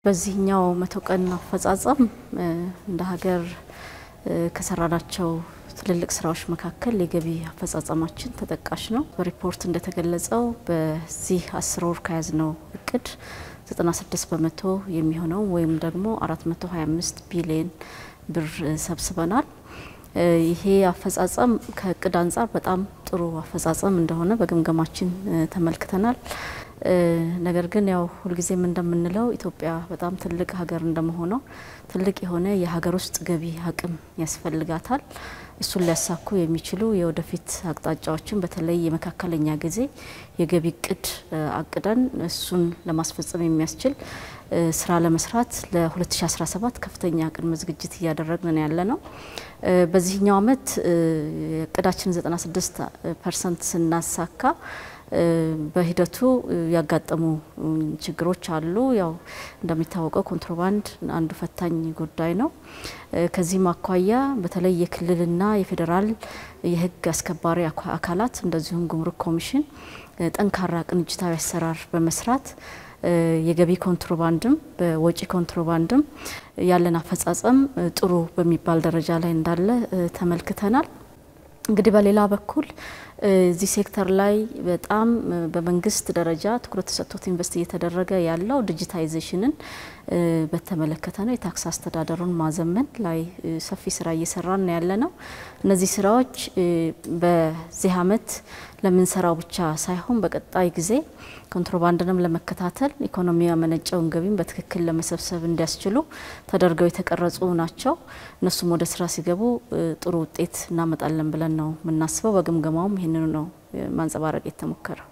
በዚህኛው መቶ ቀን አፈጻጸም እንደ ሀገር ከሰራናቸው ትልልቅ ስራዎች መካከል የገቢ አፈጻጸማችን ተጠቃሽ ነው። በሪፖርት እንደተገለጸው በዚህ አስር ወር ከያዝነው እቅድ 96 በመቶ የሚሆነው ወይም ደግሞ 425 ቢሊዮን ብር ሰብስበናል። ይሄ አፈጻጸም ከእቅድ አንጻር በጣም ጥሩ አፈጻጸም እንደሆነ በግምገማችን ተመልክተናል። ነገር ግን ያው ሁልጊዜም እንደምንለው ኢትዮጵያ በጣም ትልቅ ሀገር እንደመሆነው ትልቅ የሆነ የሀገር ውስጥ ገቢ አቅም ያስፈልጋታል። እሱን ሊያሳኩ የሚችሉ የወደፊት አቅጣጫዎችን በተለይ የመካከለኛ ጊዜ የገቢ እቅድ አቅደን እሱን ለማስፈጸም የሚያስችል ስራ ለመስራት ለ2017 ከፍተኛ ቅድመ ዝግጅት እያደረግን ያለ ነው። በዚህኛው አመት እቅዳችን 96 ፐርሰንት ስናሳካ በሂደቱ ያጋጠሙ ችግሮች አሉ። ያው እንደሚታወቀው ኮንትሮባንድ አንዱ ፈታኝ ጉዳይ ነው። ከዚህም አኳያ በተለይ የክልልና የፌዴራል የሕግ አስከባሪ አካላት እንደዚሁም ጉምሩክ ኮሚሽን ጠንካራ ቅንጅታዊ አሰራር በመስራት የገቢ ኮንትሮባንድም በወጪ ኮንትሮባንድም ያለን አፈጻጸም ጥሩ በሚባል ደረጃ ላይ እንዳለ ተመልክተናል። እንግዲህ በሌላ በኩል እዚህ ሴክተር ላይ በጣም በመንግስት ደረጃ ትኩረት ተሰጥቶት ኢንቨስት እየተደረገ ያለው ዲጂታይዜሽንን በተመለከተ ነው። የታክስ አስተዳደሩን ማዘመን ላይ ሰፊ ስራ እየሰራን ነው ያለ ነው። እነዚህ ስራዎች በዚህ አመት ለምንሰራው ብቻ ሳይሆን በቀጣይ ጊዜ ኮንትሮባንድንም ለመከታተል ኢኮኖሚ ያመነጨውን ገቢም በትክክል ለመሰብሰብ እንዲያስችሉ ተደርገው የተቀረጹ ናቸው። እነሱም ወደ ስራ ሲገቡ ጥሩ ውጤት እናመጣለን ብለን ነው የምናስበው። በግምገማውም ይህንኑ ነው ማንጸባረቅ የተሞከረው።